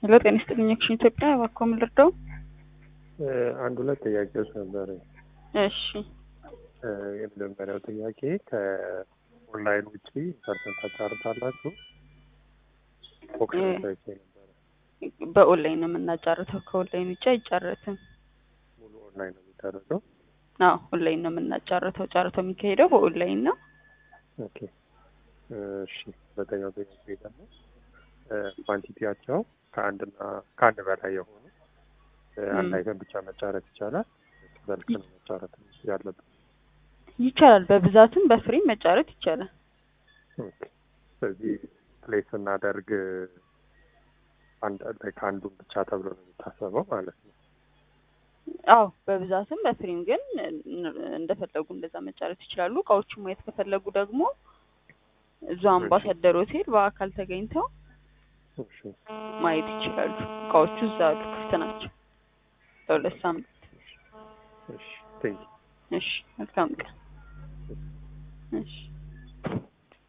ሄሎ ጤና ይስጥልኝ አክሽን ኢትዮጵያ እባክዎ ምን ልርዳው? አንድ ሁለት ጥያቄዎች ነበረ። እሺ የመጀመሪያው ጥያቄ ከኦንላይን ውጪ ፐርሰንት ታጫርታላችሁ? ኦክሽን ሳይት ነበረ። በኦንላይን ነው የምናጫርተው። ከኦንላይን ውጭ አይጫረትም። ሙሉ ኦንላይን ነው የሚደረገው? አዎ ኦንላይን ነው የምናጫርተው። ጨረታው የሚካሄደው በኦንላይን ነው። ኦኬ እሺ። ሁለተኛው ጥያቄ ደግሞ ኳንቲቲያቸው ከአንድና ከአንድ በላይ የሆኑ አንድ አይተም ብቻ መጫረት ይቻላል? በልክ ነው መጫረት ያለብን? ይቻላል። በብዛትም በፍሬም መጫረት ይቻላል። ኦኬ። ስለዚህ ፕሌስ ስናደርግ አንድ ከአንዱን ብቻ ተብሎ ነው የሚታሰበው ማለት ነው። አዎ በብዛትም በፍሬም ግን እንደፈለጉ እንደዛ መጫረት ይችላሉ። እቃዎቹን ማየት ከፈለጉ ደግሞ እዛው አምባሳደር ሆቴል በአካል ተገኝተው እሺ ማየት ይችላሉ። እቃዎቹ እዛ አሉ፣ ክፍት ናቸው ለሁለት ሳምንት። እሺ ቴንክ እሺ መልካም ቀን። እሺ